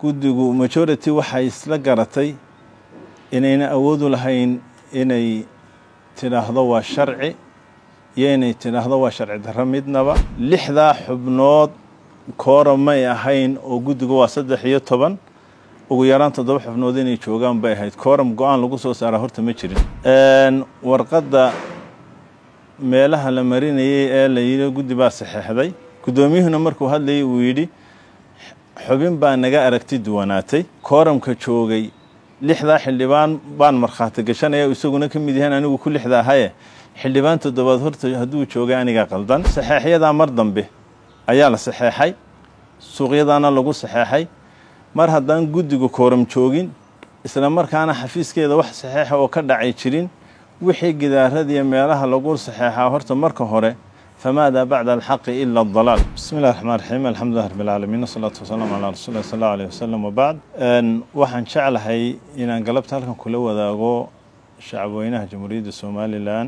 guddigu majority waxay isla garatay inayna awoodu lahayn inay tidhaahdo waa sharci iyo inay tidhaahdo waa sharci darro midnaba lixdaa xubnood koora may ahayn oo guddigu waa saddex iyo toban ugu yaraan toddoba xubnood inay joogaan bay ahayd kooram go-aan lagu soo saaraa horta ma jirin warqadda meelaha la marinayay ee la yidhi guddi baa saxeexday guddoomiyuhuna markuu hadlayay uu yidhi xubin baa naga aragti duwanaatay kooramka joogay lixdaa xildhibaan baan markhaati gashanaya isaguna ka mid yahaan anigu ku lixda ahaye xildhibaan toddobaad horta hadduu joogay aniga qaldan saxeexyadaa mar dambe ayaa la saxeexay suuqyadaana lagu saxeexay mar haddaan guddiga kooram joogin isla markaana xafiiskeeda wax saxeexa oo ka dhacay jirin wixii gidaaradiiyo meelaha lagu saxeexaa horta marka hore famaada bacda alxaqi ila adalaal bismi illahi raxmaan raxiim alxamdulilah rabbi alcaalamiin wasalaatu wasalaamu calaa rasuuli llahi sal allahu alayh wasalam wabacd waxaan jeclahay inaan galabta halkan kula wadaago shacabweynaha jamhuuriyadda somalilan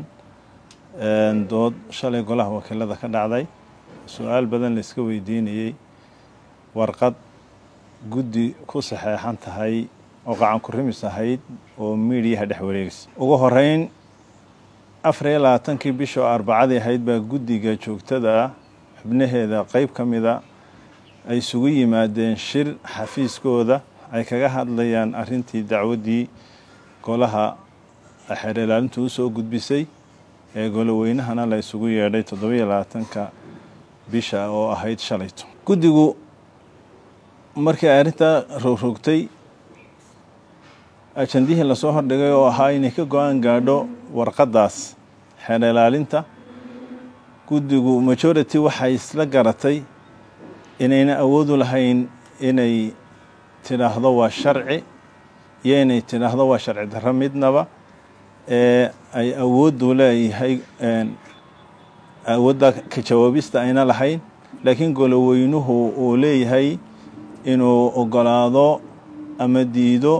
dood shalay golaha wakiilada ka dhacday su-aal badan la iska weydiinayey warqad guddi ku saxeexan tahay oo qacan ku rimis ahayd oo miidiyaha dhex wareegaysa ugu horeyn afar iyo labaatankii bisha oo arbacadii ahayd baa guddiga joogtada ah xubnaheeda qeyb ka mida ay isugu yimaadeen shir xafiiskooda ay kaga hadlayaan arrintii dacwaddii golaha xeer ilaalintu u soo gudbisay ee goloweynahana la isugu yeedhay toddobiyo labaatanka bisha oo ahayd shalayto guddigu markii ay arrintaa rogrogtay ajandihii lasoo hordhigay oo ahaa inay ka go-aan gaadho warqaddaas xeer ilaalinta guddigu majority waxay isla garatay inayna awoodu lahayn inay tidhaahdo waa sharci iyo inay tidhaahdo waa sharci darro midnaba ee ay awooddu leeyahay awoodda ka jawaabista ayna lahayn laakiin goloweynuhu uu leeyahay inuu ogolaado ama diido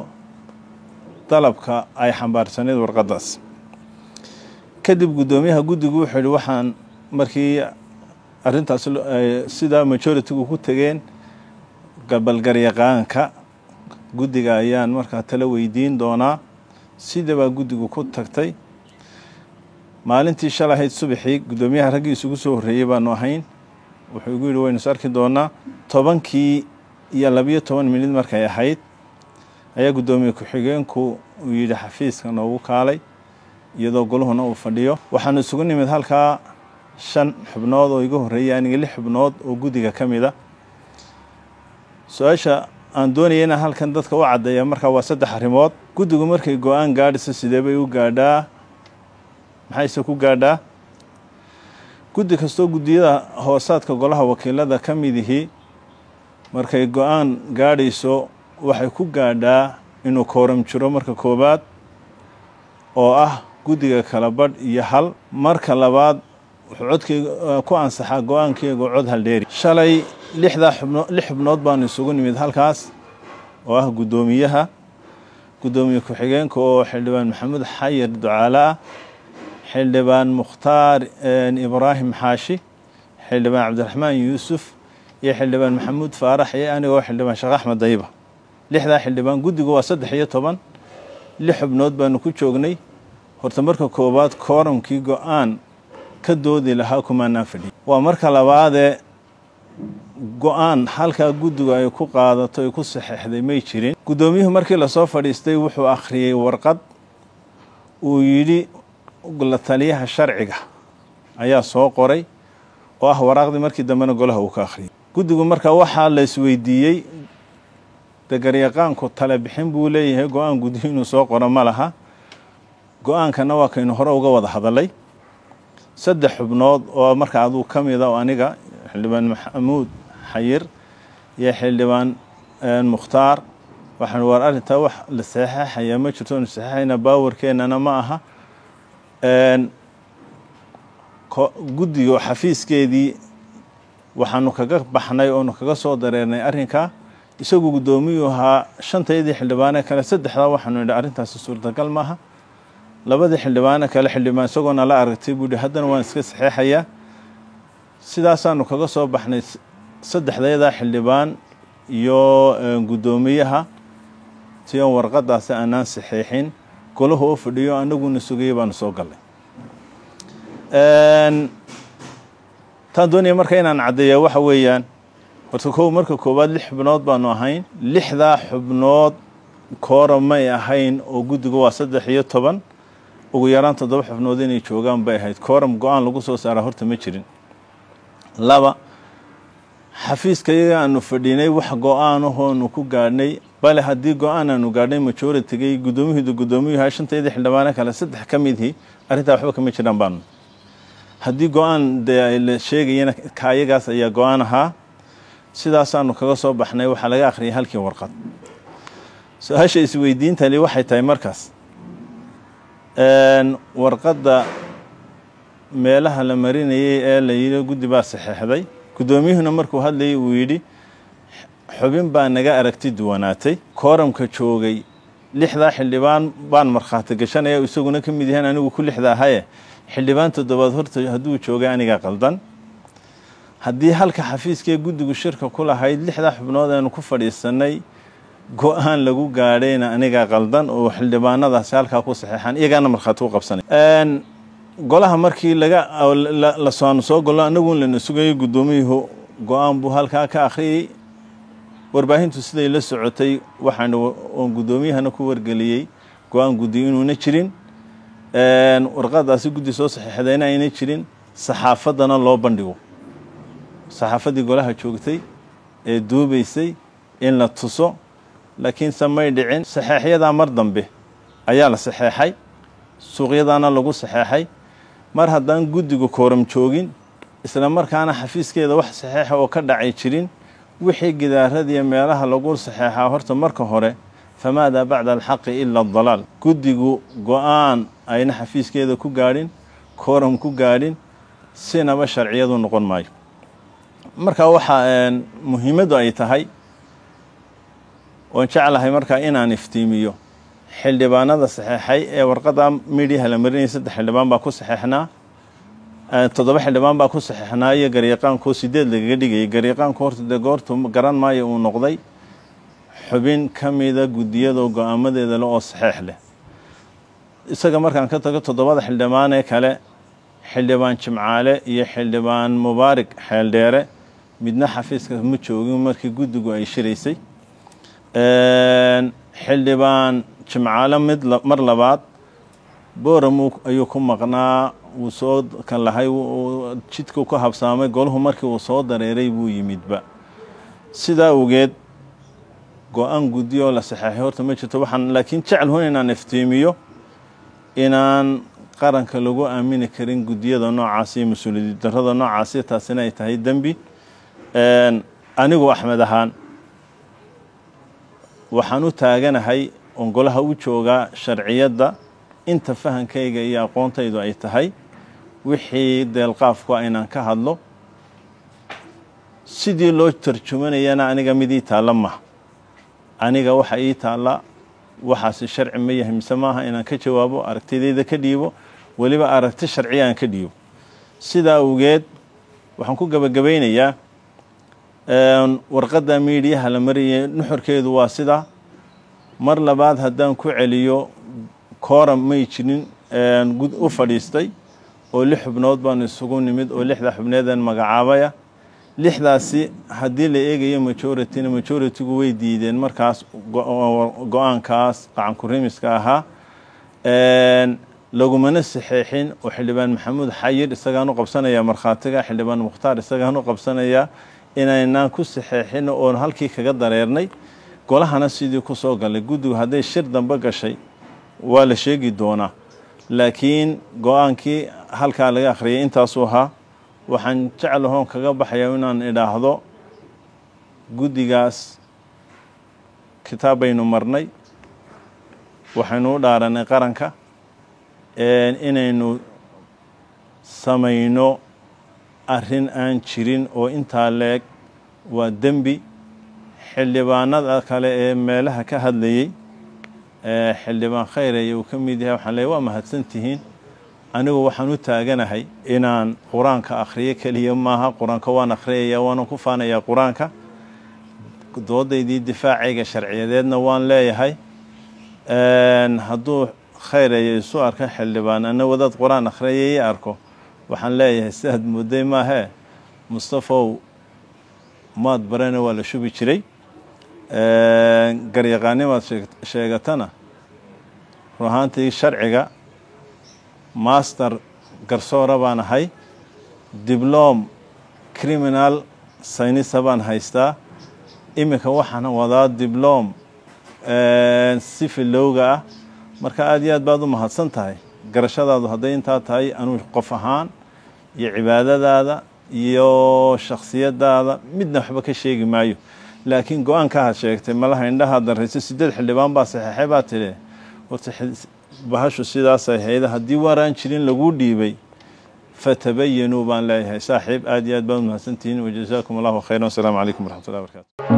dalabka ay xambaarsaneyd warqaddaas kadib guddoomiyaha guddigu wuxuu yihi waxaan markii arrintaas sida majoritigu ku tegeen gabalgaryaqaanka guddiga ayaan markaa tala weydiin doonaa sidabaa guddigu ku tagtay maalintii shal ahayd subaxii guddoomiyaha raggii isugu soo horreeyey baanu ahayn wuxuu igu yidhi waynu is arki doonaa tobankii iyo labiyo toban minid markay ahayd ayaa guddoomiye ku-xigeenku uu yidhi xafiiska noogu kaalay iyadoo goluhuna uu fadhiyo waxaanu isugu nimid halkaa shan xubnood oo iga horreeyay aniga lix xubnood oo guddiga ka mid a su-aasha aan doonaya inaan halkan dadka u caddeeya markaa waa saddex arrimood guddigu markay go-aan gaadhisa sidee bay u gaadhaa maxayse ku gaadhaa guddi kastoo guddiyada hoosaadka golaha wakiilada ka midihii markay go-aan gaadhayso waxay ku gaadhaa inuu kooram jiro marka koowaad oo ah guddiga kala badh iyo hal marka labaad wuxuu codkeyga ku ansaxaa go-aankeyga cod haldheeri shalay lixdaa xubno lix xubnood baanu isugu nimid halkaas oo ah guddoomiyaha guddoomiye ku-xigeenka oo xildhibaan maxamuud xayir ducaale ah xildhibaan mukhtaar ibraahim xaashi xildhibaan cabdiraxmaan yuusuf iyo xildhibaan maxamuud faarax iyo anigoo xildhibaan sheekh axmed dayiba lixdaa xildhibaan guddigu waa saddex iyo toban lix xubnood baanu ku joognay horta marka koowaad kooramkii go-aan ka doodi lahaa kumaanaan fadhiya waa marka labaadee go-aan halkaa guddigu ay ku qaadato ay ku saxeexday may jirin guddoomiyuhu markii lasoo fadhiistay wuxuu akhriyey warqad uu yidhi la taliyaha sharciga ayaa soo qoray oo ah waraaqdii markii dambena golaha uu ka akhriyay guddigu marka waxaa la isweydiiyey degaryaqaanku tale bixin buu leeyahay go-aan guddiyo inuu soo qoro ma laha go-aankana waa kaynu hore uga wada hadalay saddex xubnood oo marka aduu ka mida oo aniga xildhibaan maxamuud xayir iyo xildhibaan mukhtaar waxaan waar arrintaa wax la saxeexaya ma jirto anu saxeexayna baawarkeennana ma aha guddiga xafiiskeedii waxaanu kaga baxnay oonu kaga soo dareernay arrinkaa isagu guddoomiyuu ahaa shantaydii xildhibaane kale saddexdaa waxaanu nidhi arrintaasi suurtagal maaha labadii xildhibaane kale xildhibaan isagoona la aragtay buu yihi haddana waan iska saxeexayaa sidaasaanu kaga soo baxnay saddexdeedaa xildhibaan iyo guddoomiyaha si oon warqadaasi aanaan saxeexin golahu oo fadhiyo anaguna sugayay baanu soo gallay taan doonaya marka inaan caddeeya waxa weeyaan horta kow marka koowaad lix xubnood baanu ahayn lixdaa xubnood koora may ahayn oo guddigu waa saddex iyo toban ugu yaraan toddoba xubnood inay joogaan bay ahayd kooram go-aan lagu soo saaraa horta ma jirin laba xafiiska iyaga aanu fadhinay wax go-aanahoonu ku gaadhnay bale haddii go-aan aanu gaadhnay majoritigay guddoomihiidu guddoomiyuha shantaydii xildhibaano kale saddex ka midhii arrintaa waxba kama jiraan baanu haddii go-aan dee la sheegayana ka ayagaas ayaa go-aan ahaa sidaasaanu kaga soo baxnay waxaa laga akhriyay halkii warqad su-aasha isweydiintani waxay tahay markaas warqadda meelaha la marinayay ee la yidhi guddi baa saxeexday guddoomiyuhuna markuu hadlayay uu yidhi xubin baa naga aragti duwanaatay kooramka joogay lixdaa xildhibaan baan markhaati gashanaya isaguna ka mid yahaan anigu ku lixda ahaye xildhibaan toddobaad horta hadduu joogay aniga qaldan haddii halka xafiiskee guddigu shirka ku lahayd lixdaa xubnood aynu ku fadhiisanay go-aan lagu gaadhayna aniga qaldan oo xildhibaanadaasi halkaa ku saxeexaan iyagaana markhaati u qabsanay golaha markii laga lasoanu soo gollo anagun lana sugayay guddoomiyuhu go-aan buu halkaa ka akhriyey warbaahintu siday la socotay waxaan oon guddoomiyahana ku wargeliyey go-aan guddi inuuna jirin warqadaasi guddi soo saxeexdayna ayna jirin saxaafaddana loo bandhigo saxaafaddii golaha joogtay ee duubaysay in la tuso laakiinse may dhicin saxeexyadaa mar dambe ayaa la saxeexay suuqyadaana lagu saxeexay mar haddaan guddigu kooram joogin isla markaana xafiiskeeda wax saxeexa oo ka dhacay jirin wixii gidaaradiiyo meelaha lagu saxeexaa horta marka hore famaadaa bacda alxaqi ila adalaal guddigu go-aan ayna xafiiskeeda ku gaadhin kooram ku gaadhin sinaba sharciyadu noqon maayo marka waxaa muhiimaddu ay tahay waan jeclahay markaa inaan iftiimiyo xildhibaanada saxeexay ee warqadda midhiyaha la marinayay saddex xildhibaan baa ku saxeexnaa toddoba xildhibaan baa ku saxeexnaa iyo garyaqaankoo sideed lagaga dhigayay garyaqaanku horta dee goortu garan maayo uu noqday xubin ka mida guddiyadoo go-aamadeeda le oo saxeex leh isaga markaan ka tago toddobada xildhibaan ee kale xildhibaan jimcaale iyo xildhibaan mubaarig xeeldheere midna xafiiska ma joogin markii guddigu ay shiraysay xildhibaan jimcaale mid mar labaad booram ayuu ku maqnaa wuu soo kan lahay jidkuu ku habsaamay golahu markii uu soo dareeray buu yimidba sidaa awgeed go-aan guddi oo la saxeexay horta ma jirto waxaan laakiin jecel hun inaan iftiimiyo inaan qaranka lagu aamini karin guddiyada noocaasi iyo mas-uuliyad darrada noocaasi taasina ay tahay dembi anigu axmed ahaan waxaan u taaganahay oon golaha u joogaa sharciyadda inta fahankayga iyo aqoontaydu ay tahay wixii deelqaafku inaan ka hadlo sidii loo tarjumanayana aniga mid ii taalla maha aniga waxa ii taalla waxaasi sharci ma yahay mise maaha inaan ka jawaabo aragtidayda ka dhiibo weliba aragti sharciya aan ka dhiibo sidaa awgeed waxaan ku gebagabaynayaa warqadda miidiyaha la mariyay nuxurkeedu waa sidaa mar labaad haddaan ku celiyo kooram may jirin u fadhiistay oo lix xubnood baanu isugu nimid oo lixda xubneedan magacaabaya lixdaasi haddii la eegayo majorityna majoritigu way diideen markaas go-aankaas qacankurimiska ahaa lagumana saxeexin oo xildhibaan maxamuud xayir isagaan u qabsanaya markhaatiga xildhibaan mukhtaar isagaan u qabsanaya inaynaan ku saxeexin oon halkii kaga dareernay golahana sidii ku soo galay guddigu hadday shir dambe gashay waa la sheegi doonaa laakiin go-aankii halkaa laga akhriyay intaasuu ahaa waxaan jeclahoon kaga baxaya inaan idhaahdo guddigaas kitaab baynu marnay waxaynu u dhaaranay qaranka inaynu samayno arrin aan jirin oo intaa leeg waa dembi xildhibaanada kale ee meelaha ka hadlayey xildhibaan khayreye uu ka mid yahay waxaan leey waa mahadsan tihiin anigu waxaan u taaganahay inaan qur-aanka akhriyo keliya maaha qur-aanka waan akhriyaya waanan ku faanayaa qur-aanka doodaydii difaacayga sharciyadeedna waan leeyahay hadduu khayrayo isu arka xildhibaan ana wadaad qur-aan akhriyay ii arko waxaan leeyahay sidaad mudday maahee mustafow maad barana waa la shubi jiray garyaqaanimaad sheegatana run ahaantii sharciga master garsoora baan ahay diblom criminal saynisa baan haystaa iminka waxaan wadaa diblom sifilowga ah marka aada iyo aad baad u mahadsan tahay garashadaadu hadday intaa tahay anuu qof ahaan iyo cibaadadaada iyo shaksiyadaada midna waxba ka sheegi maayo laakiin go-aanka had sheegtay malaha indhahaa darrayso sideed xildhibaan baa saxeexay baa tidhi horta bahashu sidaasay hayda haddii waaraan jirin laguu dhiibay fatabayanuu baan leeyahay saaxiib aad iyo aad baad u mahadsantihiin wajazaakum allahu khayran wasalaamu calaykum waraxmat ullahi barakaatu